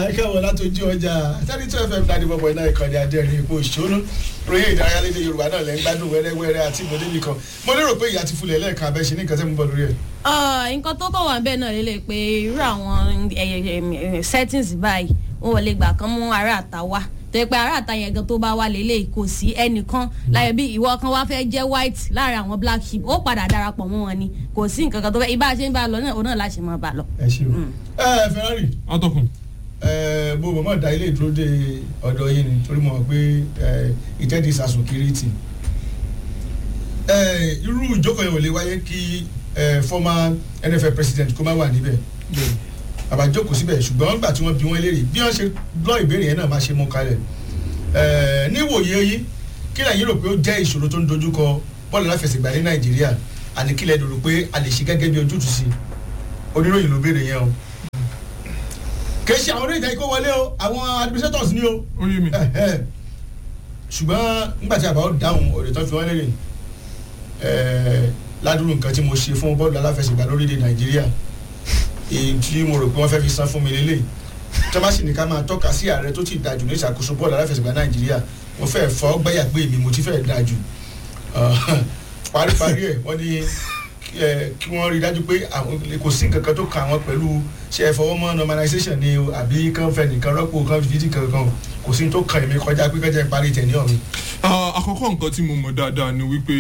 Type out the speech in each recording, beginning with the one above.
ẹ káwọn látọjú ọjà thirty two fm ninety four point nine ìkànnì adẹ́rìn ipò ìṣòro ròyìn ìdárayá lédè yorùbá náà lẹ́ ń gbádùn wẹ́rẹ́wẹ́rẹ́ àti ìmọ̀lẹ́bí kan mo lérò pé ìyá ti fulẹ̀ lẹ́ẹ̀kan abẹ́ ṣe ní nǹkan tẹ́ mo bọ̀ lórí ẹ̀. nǹkan tó kọ̀ wá bẹ́ẹ̀ náà lélẹ̀ pé irú àwọn settings báyìí wọn ò lè gbà kán mú ará àta wá tẹ pé ará àta yẹn gan tó bá wà lélẹ̀ kò sí ẹnìkan láyé bí ìwọ kan wá fẹ́ jẹ́ white láàrin àwọn black sheep ó padà darapọ̀ mọ́ wọn ni kò sí nǹkan kan tó fẹ́ ibà ṣe ń bá a lọ náà òun náà láṣẹ mọ́ bá a lọ. ẹ ṣe o ẹ ferrari atọ́kùn. ẹ bó bọ́ mọ̀ dá ilé ìdúró de ọ̀dọ̀ yìí ni torí mo mọ̀ pé ìtẹ́dí sàsùn kiri tì irú ìjókòó yẹn ò lè wáyé kí former nff president kó má wà níbẹ̀ àbájókòó síbẹ̀ ṣùgbọ́n nígbà tí wọ́n bí wọ́n léèrè bí wọ́n ṣe gbọ́ ìbéèrè yẹn náà máa ṣe mú kalẹ̀ níwòye yìí kí lẹ́yìn rò pé ó jẹ́ ìṣòro tó ń dojúkọ bọ́ọ̀lù láfẹsẹ̀gbá ní nàìjíríà àní kí lẹ́yìn rò pé a lè ṣe gẹ́gẹ́ bí ojútùú sí oníròyìn ló béèrè yẹn o kì í ṣe àwọn oníṣẹ́ ikó wọlé o àwọn administrators ni o ó yé mi. ṣùgbọ́n nígbà tí àbáwọ̀ dáhùn ọ̀rẹ́ tó fi wọ́n léèrè ládùúgbò nǹkan tí mo ṣe fún bọ́ọ̀lù aláfẹsẹ̀gbá lórílẹ̀ nàìjíríà èyí tí mo rò pé wọ́n fẹ́ fi san fún mi lélẹ̀ tí wọ́n bá sì ní ká máa tọ́ka sí ààrẹ tó ti dájú ní ìṣàkóso bọ́ọ̀lù aláfẹsẹ̀gbá nàìjíríà mo fẹ́ fọ́ gbẹ́yà pé èmi mo ti fẹ́ dájú paríparí ẹ̀ wọ́n ní kí wọ́n rí dájú pé kò sí nǹkan kan tó kàn wọ́n pẹ̀lú ṣe é fọwọ́ mọ́ normalization ni o àbí kàn fẹ́ nìkan rọ́pò kàn fìdí kankan kò sí tó kàn èmi kọjá pé kọjá ìparí tẹ̀ ní ọ̀run. àkọ́kọ́ nǹkan tí mo mọ̀ dáadáa ni wípé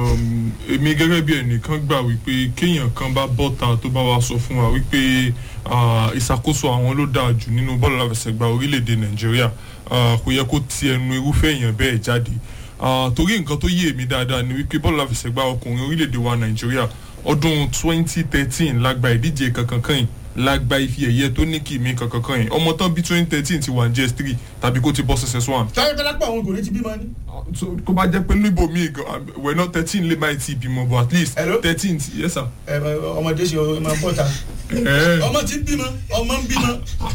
èmi gẹ́gẹ́ bí ẹnìkan gbà wípé kéèyàn kan bá bọ́ta tó bá wa sọ fún wa wípé ìṣàkóso àwọn ló dáa jù nínú bọ́ọ̀lù aláfẹsẹ̀gbá orílẹ̀-èdè nàìjíríà kò yẹ kó ti ẹnu irúfẹ́ èèyàn bẹ́ẹ̀ jáde torí nǹkan tó yé èmi dáadáa ni wípé bọ́ọ̀lù aláfẹsẹ̀gbá ọkùnrin orílẹ̀-èdè wa nàìjíríà ọdún 2013 lágbà ìdíje kankan kan yìí lágbà ife ẹ̀yẹ tó ní kì mí kankan kan yìí ọmọ tán bí 2013 ti wà ní gs3 tàbí kó ti bọ́ ss one. táyọ̀ tẹ́lá pọ̀ àwọn ògùnrin ti bímọ ni. kó bá jẹ́ pé níbo mi wẹ̀ náà thirteen lè máa ti bímọ but at least Hello? thirteen yes sir. ọmọdé ṣe ọmọ bọ́ta ọmọ ti ń bímọ ọmọ ń bímọ.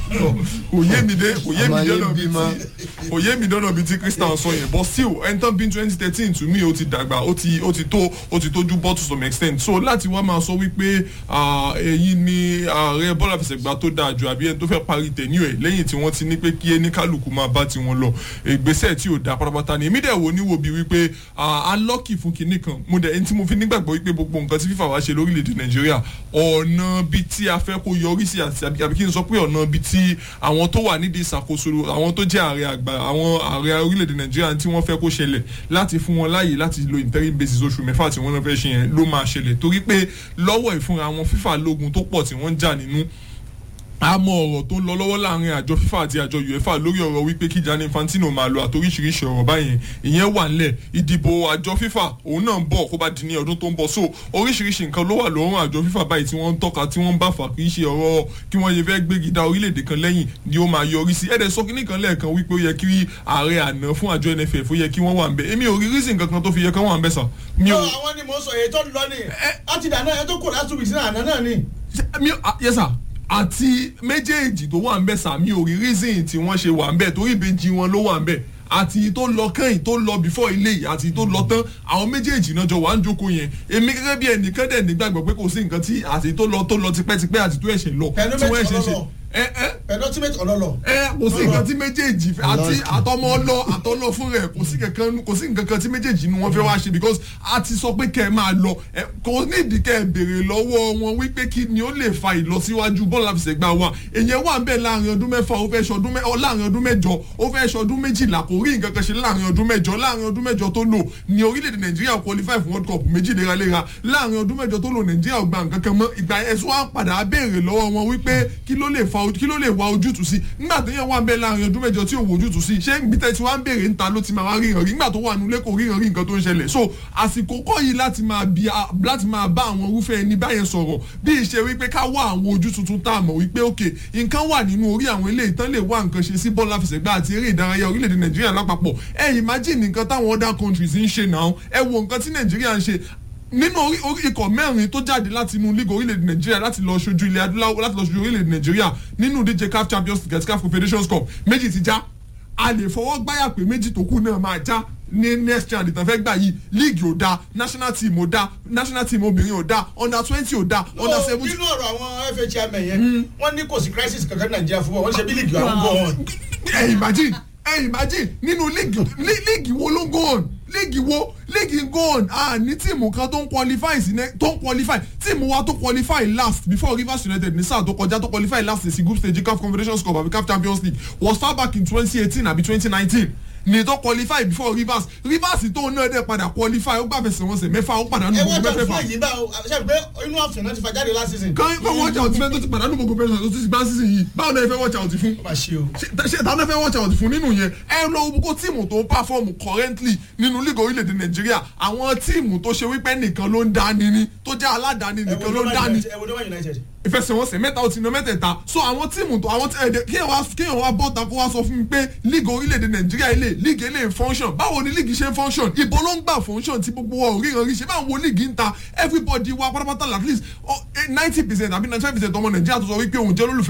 kò yé mi dé kò yé mi Ọmọ yín dọ́nà bíi bímọ. ti kò yé mi dọ́nà bíi ti christian sọ yẹn but still ẹni tán bí twenty thirteen to me ó ti dàgbà ó ti ó ti tó ó ti tójú bọ́ to some extent so láti wá máa sọ wípé ah, èyí ni ààrẹ bọ́lá fẹsẹ̀gbá tó dáa jù àbí ẹni tó fẹ́ parí tẹ̀ní ẹ̀ lẹ́yìn tí wọ́n ti ní pé kí ẹni kálukú máa bá tiwọn lọ ìgbésẹ̀ tí ò dáa pátápátá ni èmi dẹ̀ wo níwò bíi wípé alọ́kì fún kinní kan mo dẹ̀ ẹni tí mo fi nígbàgbọ́ wípé gbogbo nǹkan tí fífà wá ṣe lórílẹ̀‐èdè nàìjíríà ọ̀nà bíi tí a fẹ́ kó yọrí sí àti àbí àbí kí n sọ pé ọ̀nà bíi tí àwọn tó wà nídìí ìṣàkóso àwọn tó jẹ́ ààrẹ àgbà àwọn ààrẹ orílẹ̀‐èdè nàìjíríà tí wọ́n fẹ́ kó ṣẹlẹ̀ láti fún wọn láàyè láti lo interim basis oṣù mẹ́fà tí wọ́n náà fẹ́ ṣe yẹn ló máa ṣẹlẹ̀ torí pé lọ́wọ́ ìfúnra àwọn fífà lógun tó pọ̀ tí wọ́n ń jà nínú àmọ́ ọ̀rọ̀ tó ń lọ lọ́wọ́ láàrin àjọ fífà àti àjọ uefa lórí ọ̀rọ̀ wípé kí Gianni Infantino máa lo àtoríṣiríṣi ọ̀rọ̀ báyẹn ìyẹn wà nílẹ̀ ìdìbò àjọ fífà òun náà ń bọ̀ kó bá di ní ọdún tó ń bọ̀ so oríṣiríṣi nǹkan ló wà lọ́rùn àjọ fífà báyìí tí wọ́n ń tọ́ka tí wọ́n ń bá fà kì í ṣe ọ̀rọ̀ kí wọ́n yẹ fẹ́ gbégi dá orílẹ̀-èdè kan lẹ́yìn ni ó máa yọrí sí ẹ̀dẹ̀ sọ kíní kan lẹ́ẹ̀kan wípé ó yẹ kí ààrẹ àná fún àjọ NFF ó yẹ kí wọ́n wà ń bẹ̀ èmi ò rí reason kankan tó fi yẹ kí wọ́n wà ń bẹ̀ sà mi ò àwọn ni mo sọ èyí tó lọ ni láti dáná ẹ tó kò láti wìsí àná náà ni. mi ò ah, yes sir àti méjèèjì tó wà ń bẹ̀ sàmì orí reason tí wọ́n ṣe wà ń bẹ̀ torí ìbejì wọn ló wà ń bẹ̀ àti tó lọ kẹ́yìn tó lọ before ilé yìí àti tó lọ tán àwọn méjèèjì náà jọ wà ń jókòó yẹn èmi gẹ́gẹ́ bí ẹnìkan dẹ̀ nígbàgbọ́ pé kò sí nǹkan tí àti tó lọ tó lọ tipẹ́tipẹ́ àti tó ẹ̀ṣẹ̀ lọ Pẹ̀lú tí wọ́n méjì ẹ̀ṣẹ̀ ṣe ọlọ́lọ́. ẹ ẹ penultimate ọlọlọ. ẹ kò sí nǹkan tí méjèèjì fẹ́ àti Lost. àtọmọ ọlọ àtọlọ fún rẹ kò sí kankan kò sí nǹkan kan tí méjèèjì ni wọ́n fẹ́ wá ṣe because a ti sọ pé kẹ́ ẹ máa lọ ẹ kò nídìí kẹ́ ẹ béèrè lọ́wọ́ wọn wípé kí ni ó lè fa ìlọsíwájú bọ́ọ̀lù àfẹsẹ̀gbá wa èyàn wà bẹ́ẹ̀ láàrin ọdún mẹ́fà ó fẹ́ ṣọdún mẹ́ ọ láàrin ọdún mẹ́jọ ó fẹ́ ṣọdún méjìlá kò rí nǹkan kan ṣe láàrin ọdún mẹ́jọ láàrin ọdún mẹ́jọ tó lò ní orílẹ̀-èdè nàìjíríà qualify fún world cup méjì léraléra láàrin ọdún mẹ́jọ tó lò nàìjíríà ò gba nǹkan kan mọ́ ìgbà ẹ̀sùn wa padà béèrè lọ́wọ́ wọn wípé kí ló lè fa kí ló lè wá ojútùú sí nígbà tó yẹn wà bẹ́ẹ̀ láàrin ọdún mẹ́jọ tí ò wo ojútùú sí ṣé gbítẹ́ tí wọ́n á béèrè níta ló ti máa wá ríran rí nígbà tó wà nulẹ̀ kò ríran rí nǹkan tó ń ṣẹlẹ̀ so àsìkò kọ́ yìí láti máa bí láti máa bá àwọn irúfẹ́ ẹni báyẹn sọ̀rọ̀ bí ìṣe wípé ká wá àwọn ojú tuntun tá a mọ̀ wípé òkè nǹkan wà nínú orí àwọn ilé ìtàn lè wá nǹkan ṣe sí bọ́ọ̀lù àfẹsẹ̀gbá àti eré ìdárayá orílẹ̀-èdè nàìjíríà lápapọ̀ ẹ imagine nǹkan táwọn other countries ń ṣe náà ẹ wo nǹkan tí nàìjíríà ń ṣe nínú orí orí ikọ̀ mẹ́rin tó jáde láti inú league orílẹ̀-èdè nàìjíríà láti lọ ṣojú ilẹ̀ adúláwọ̀ láti lọ ṣojú orílẹ̀-èdè nàìjíríà nínú díje caf champions league àti caf confederations cup méjì ti já a lè fọwọ́ gbáyà pé méjì tó kù náà máa já ní next round ìtàn fẹ́ gbà yìí league ò da national team ò da national team obìnrin ò da under twenty ò da under No, seventeen. nínú ọ̀rọ̀ àwọn FA chairman yẹn wọ́n ní kò sí crisis kankan ní nàìjíríà fúnbọ̀ wọ́n ṣe bí líìgì àwọn bọ̀ wọn. ẹ imagine ẹ imagine nínú league lí- league wo ló ń go on league wo league ń go on ah ní tíìmù kan tó ń qualify sí ne tó ń qualify tíìmù wa tó qualify last before Rivers United ní sáà tó kọjá tó qualify last sí group stage CAF Confederations Cup àbí CAF Champions League was far back in twenty eighteen àbí twenty nineteen ní tó qualify before Rivers Rivers tó náà dẹ̀ padà qualify ó gbàfẹsẹ̀ wọn sẹ̀ mẹ́fà ó padà nù ẹ gbogbo wọ́n jà mẹ́fẹ̀fà fún èyí bá o ṣe pé inú àfẹ́ náà ti fa jáde last season. kan fẹ́ watch out fẹ́ tó ti pàdánù gbogbo pẹ́sẹ̀ tó ti gbá season yìí báwo náà ẹ fẹ́ watch out fún ó máa ṣe o. ṣe ṣe táwọn fẹ́ watch out fún nínú yẹn ẹ lọ wo kó tíìmù tó ń perform currently nínú league orílẹ̀-èdè nàìjíríà àwọn tíìmù tó ṣe wípé nìkan ló ń dání ni tó jẹ́ aládàáni ẹ wo nìkan ló ń Dover dání United- ẹ wo Dover United. ìfẹsẹ̀wọnsẹ̀ mẹ́ta ó ti ná mẹ́tẹ̀ẹ̀ta so àwọn tíìmù tó àwọn ẹ̀ẹ́dẹ̀ kéèyàn wá kéèyàn wá bọ́ta kó wá sọ fún mi pé league orílẹ̀-èdè nàìjíríà ilé league ilé function báwo ni league ṣe ń function ìbò ló ń gbà function tí gbogbo wa ò ríran rí ṣe báwo wo league ń ta everybody wa pátápátá at least ninety percent àbí ninety five percent ọmọ nàìjíríà tó sọ wípé òun jẹ́ olólùfẹ́